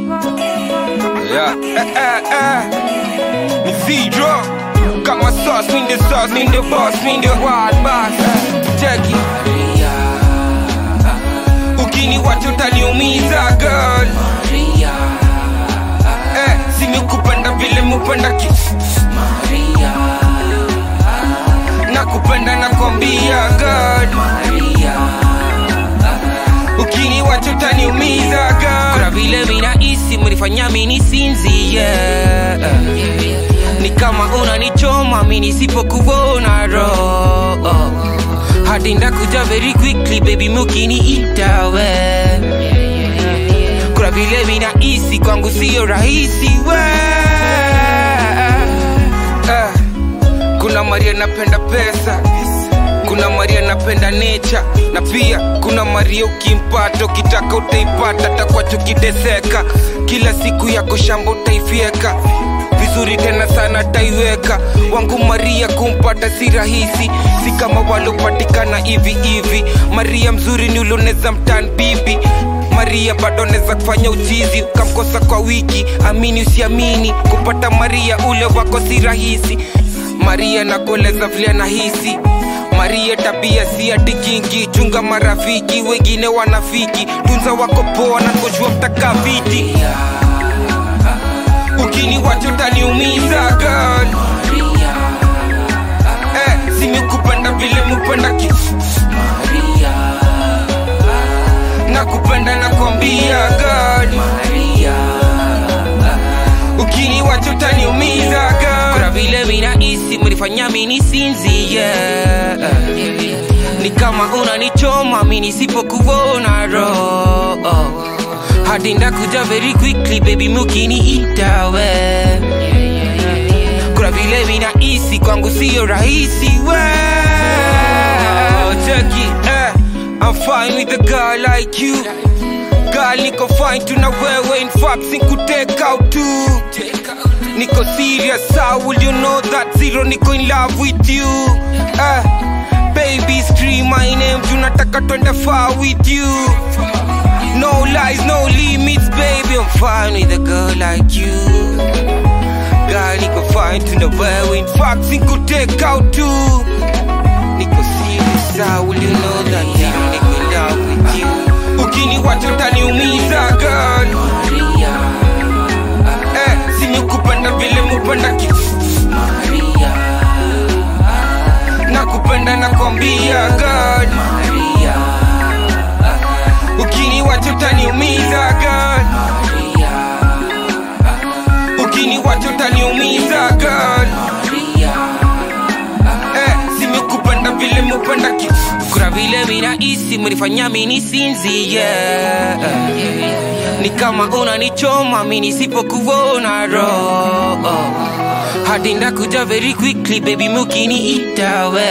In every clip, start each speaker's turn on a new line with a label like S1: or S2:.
S1: Yeah. Eh, eh, eh. Ni Zidro. Kama sauce, mean the sauce, mean the boss, mean the wild boss. Jackie. Ukini wacho utaniumiza girl. Eh, simekupenda vile mupenda ki nakupenda nakwambia girl. Ukini wacho utaniumiza girl.
S2: kuna vile vinahisi mlifanya mini sinzi yeah. ni kama unanichoma mi nisipokuona roho hadi ndakuja very quickly baby mukiniita we kuna vile vinahisi kwangu sio rahisi we
S1: Eh, kuna Maria napenda pesa kuna Maria napenda nature na pia kuna Maria ukimpata ukitaka utaipata takwacho kideseka kila siku yako shamba utaifyeka vizuri tena sana taiweka wangu Maria kumpata si rahisi si kama walopatikana hivi hivi Maria mzuri ni ulioneza mtan bibi Maria bado neza kufanya uchizi ukamkosa kwa wiki amini usiamini kupata Maria ule wako si rahisi Maria nakueleza vile nahisi Maria tabia si ati kingi chunga marafiki wengine wanafiki tunza wako poa na kujua mtaka viti ukini wacho utaniumiza girl eh, simekupenda vile mupenda ki nakupenda nakwambia girl ukini wacho utaniumiza
S2: kuna
S1: girl
S2: vile vinahisi mlifanya mini sinzi yeah. ni kama unanichoma mi nisipokuona roho hadi ndakuja very quickly baby mukiniita we kuna vile vinahisi kwangu sio rahisi we
S1: Jackie, eh, I'm fine with a girl like you Girl, niko fine tuna wewe in fact sikutake out too Niko serious, how will you know that zero niko in love with you eh, Baby scream my name, tunataka twende far with you No lies, no limits, baby I'm fine with a girl like you Girl, niko fine tuna wewe in fact sikutake out too Niko serious, how will you know that zero niko in love with you Ukini wacho utaniumiza girl eh, simekupenda vile mupenda ki nakupenda nakwambia girl ukini wacho utaniumiza girl ukini wacho utaniumiza girl eh, simekupenda vile mupenda ki
S2: kuna vile vinahisi mlifanya mini sinzi yeah. ni kama unanichoma mi nisipokuona roho hadi ndakuja very quickly baby mukiniita we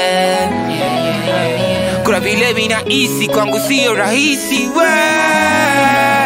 S2: kuna vile vinahisi kwangu sio rahisi we